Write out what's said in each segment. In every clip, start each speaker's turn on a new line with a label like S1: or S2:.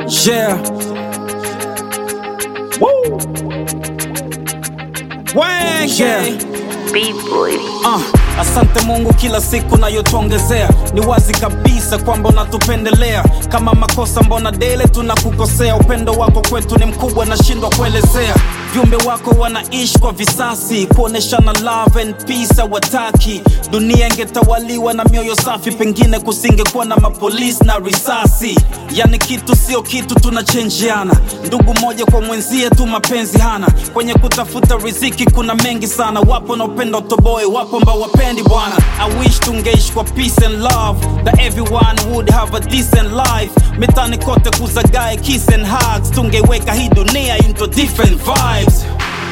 S1: Yeah. Woo. Wenge.
S2: Yeah.
S3: B-boy.
S1: Uh, asante Mungu kila siku nayotuongezea, ni wazi kabisa kwamba unatupendelea. Kama makosa mbona dele tunakukosea, upendo wako kwetu ni mkubwa, nashindwa kuelezea. Viumbe wako wanaishi kwa visasi, kuoneshana love and peace hawataki. Dunia ingetawaliwa na mioyo safi, pengine kusingekuwa na mapolisi na risasi. Yani kitu sio kitu, tunachenjiana ndugu moja kwa mwenzie tu, mapenzi hana. Kwenye kutafuta riziki kuna mengi sana, wapo wanaopenda utoboe, wapo ambao wapendi bwana. I wish tungeishi kwa peace and love, that everyone would have a decent life. Mitani kote kuzagae kiss and hugs, tungeweka hii dunia into different vibes.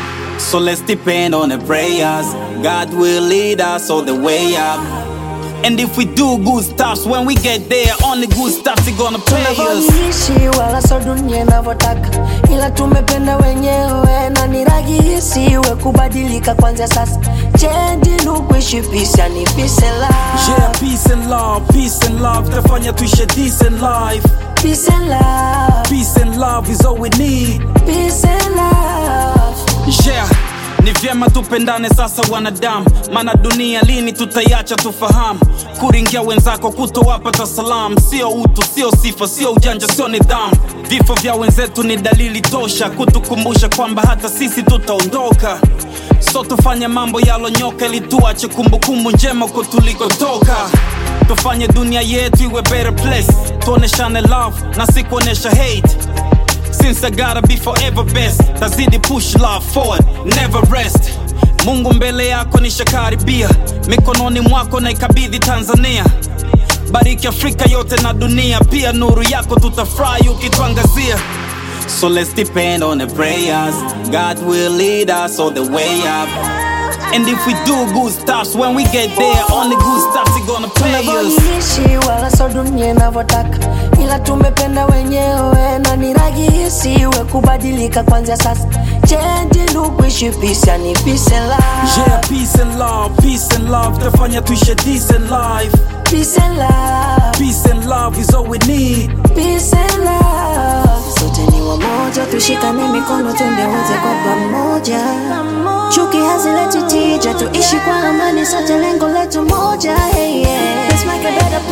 S1: So let's depend on the prayers. God will lead us all the way up. And if we do good stuff, when we get there, only good stuff is gonna pay us.
S2: tunavyoishi wala so dunia inavyotaka, ila tumependa wenyewe na ni rahisi we kubadilika kwanzia sasa. Change look kuishi peace, yani peace and
S1: Yeah,
S2: love,
S1: peace and love, peace and love. Tafanya tuishi a decent life.
S2: peace and love,
S1: Peace and love is all we need.
S2: peace and love.
S1: Yeah, ni vyema tupendane sasa wanadamu, maana dunia lini tutaiacha tufahamu. Kuringia wenzako kutowapata salamu, sio utu, sio sifa, sio ujanja, sio nidhamu. Vifo vya wenzetu ni dalili tosha kutukumbusha kwamba hata sisi tutaondoka. So tufanye mambo yalonyoka ili tuache kumbukumbu njema huko tulikotoka. Tufanye dunia yetu iwe better place, tuoneshane love na si kuonesha hate. Since I gotta be forever best Tazidi push love forward, never rest Mungu mbele yako nishakaribia Mikononi mwako na ikabidhi Tanzania Bariki Afrika yote na dunia Pia nuru yako tutafurahi ukituangazia So let's depend on the prayers God will lead us all the way up And if we do good stuff When we get there Only good stuff is gonna pay us
S2: tunavyoishi wala so dunia inavyotaka, ila tumependa wenyewe na ni rahisi we kubadilika kwanzia sasa. Change look kuishi peace, yani peace and love,
S1: Yeah, peace and love, peace and love Tafanya tuishi a decent life
S2: peace and love.
S1: Peace and love is all we need
S2: Peace and love. Sote ni wamoja, tushikane mikono twende wote kwa pamoja. Chuki hazileti tija, tuishi kwa amani, sote lengo letu moja. Hey, yeah. Let's make a better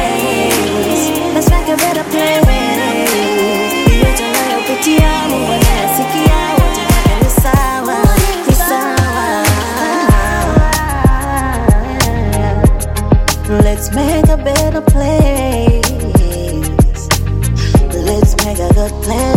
S2: place. Let's make a better place. Yote unayopitia, Mungu anayasikia, wote wake ni sawa, ni sawa. Let's make a better place. Let's make a good place.